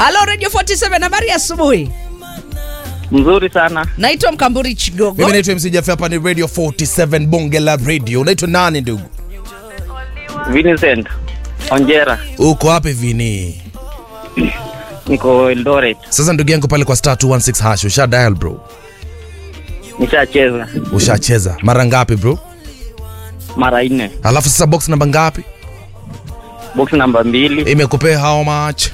Halo Radio 47 habari ya asubuhi. Mzuri sana. Naitwa Mkamburi Chigogo. Mimi naitwa MC Jaffe, hapa ni Radio 47 Bonge la Radio. Unaitwa nani ndugu? Vincent Onjera, Uko wapi Vini? niko Eldoret. Sasa ndugu yangu pale kwa star 216 hash usha dial bro. Nishacheza Ushacheza mara ngapi bro? mara nne. Alafu sasa box namba ngapi? Box namba mbili, Imekupea how much?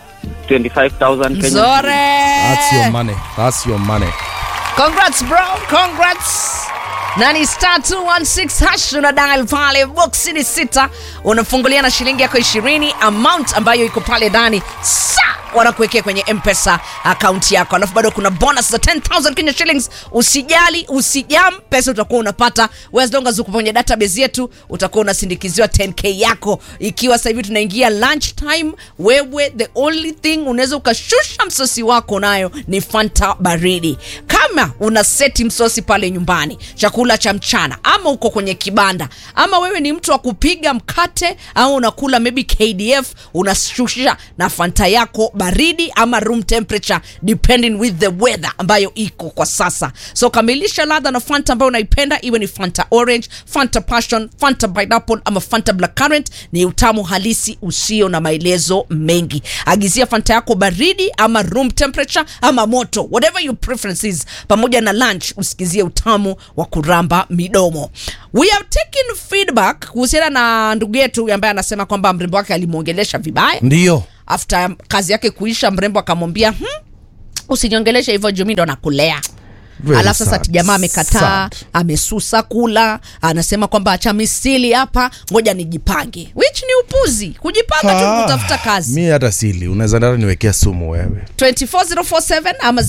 25,000 Kenya. Nzore. That's your money. That's your money. Congrats bro, congrats. Nani star 216 hash una dial pale box ni sita unafungulia na shilingi yako 20 amount ambayo iko pale ndani sa wanakuwekea kwenye mpesa akaunti yako alafu bado kuna bonus za 10000 Kenya shillings usijali usijam pesa utakuwa unapata as long as uko kwenye database yetu utakuwa unasindikiziwa 10k yako ikiwa sasa hivi tunaingia lunch time wewe the only thing unaweza ukashusha msosi wako nayo ni fanta baridi kama una seti msosi pale nyumbani chakula cha mchana ama uko kwenye kibanda ama wewe ni mtu wa kupiga mkate au unakula maybe kdf unashusha na fanta yako baridi ama room temperature depending with the weather ambayo iko kwa sasa so kamilisha ladha na fanta ambayo unaipenda iwe ni fanta orange fanta passion fanta pineapple ama fanta black currant ni utamu halisi usio na maelezo mengi agizia fanta yako baridi ama room temperature ama moto whatever your preference is pamoja na lunch usikizie utamu wa kuramba midomo we have taken feedback kuhusiana na ndugu yetu ambaye anasema kwamba mrembo wake alimwongelesha vibaya Ndio. after kazi yake kuisha mrembo akamwambia hmm, usiniongeleshe hivyo jumi ndo nakulea Very alafu sasa sad. jamaa amekataa Sad. amesusa kula anasema kwamba acha misili hapa ngoja nijipange which ni upuzi kujipanga tu Ah, kutafuta kazi Mi hata sili. Unaweza ndara niwekea sumu wewe. 24047 ama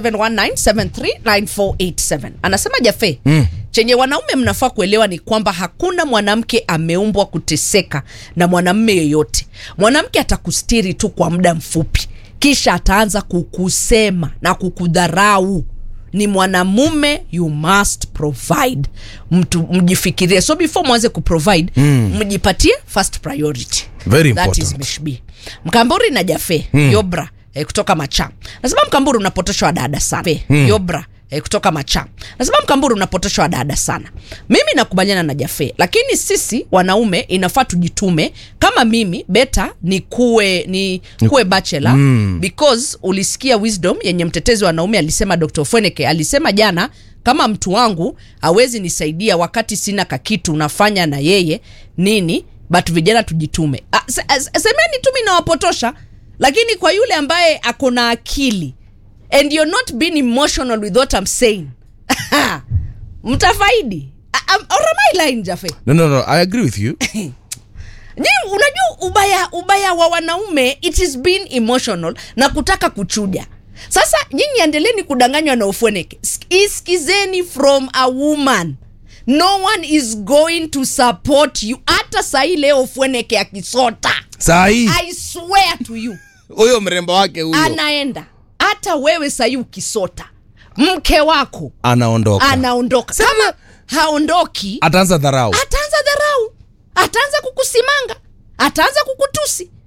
0719739487 anasema jafe mm. chenye wanaume mnafaa kuelewa ni kwamba hakuna mwanamke ameumbwa kuteseka na mwanamme yeyote mwanamke atakustiri tu kwa muda mfupi kisha ataanza kukusema na kukudharau ni mwanamume you must provide mtu mjifikirie so before mwanze kuprovide mm. mjipatie first priority Very That is important. Mishbi. Mkamburi na Jafe hmm. Yobra eh, kutoka Macha. Nasema Mkamburi unapotoshwa dada sana. Hmm. Yobra eh, kutoka Macha. Nasema Mkamburi unapotoshwa dada sana. Mimi nakubaliana na Jafe, lakini sisi wanaume inafaa tujitume. Kama mimi beta ni kuwe ni kuwe bachelor mm. because ulisikia wisdom yenye mtetezi wa wanaume alisema Dr. Fweneke alisema jana kama mtu wangu hawezi nisaidia wakati sina kakitu unafanya na yeye nini but vijana tujitume Ah, se- se- semeni tu mi nawapotosha lakini kwa yule ambaye ako na akili and you're not being emotional with what I'm saying mtafaidi Ah, um, or am I lying, Jaffe? No, no, no. I agree with you. Nyi, unajua ubaya ubaya wa wanaume it is being emotional na kutaka kuchuja sasa nyinyi endeleni kudanganywa na ufweneke Sk- iskizeni from a woman no one is going to support you hata sahii leo ufweneke akisota Saa hii i swear to you huyo mrembo wake huyo anaenda hata wewe sahii ukisota mke wako anaondoka. anaondoka kama haondoki Ataanza dharau. ataanza dharau ataanza kukusimanga ataanza kukutusi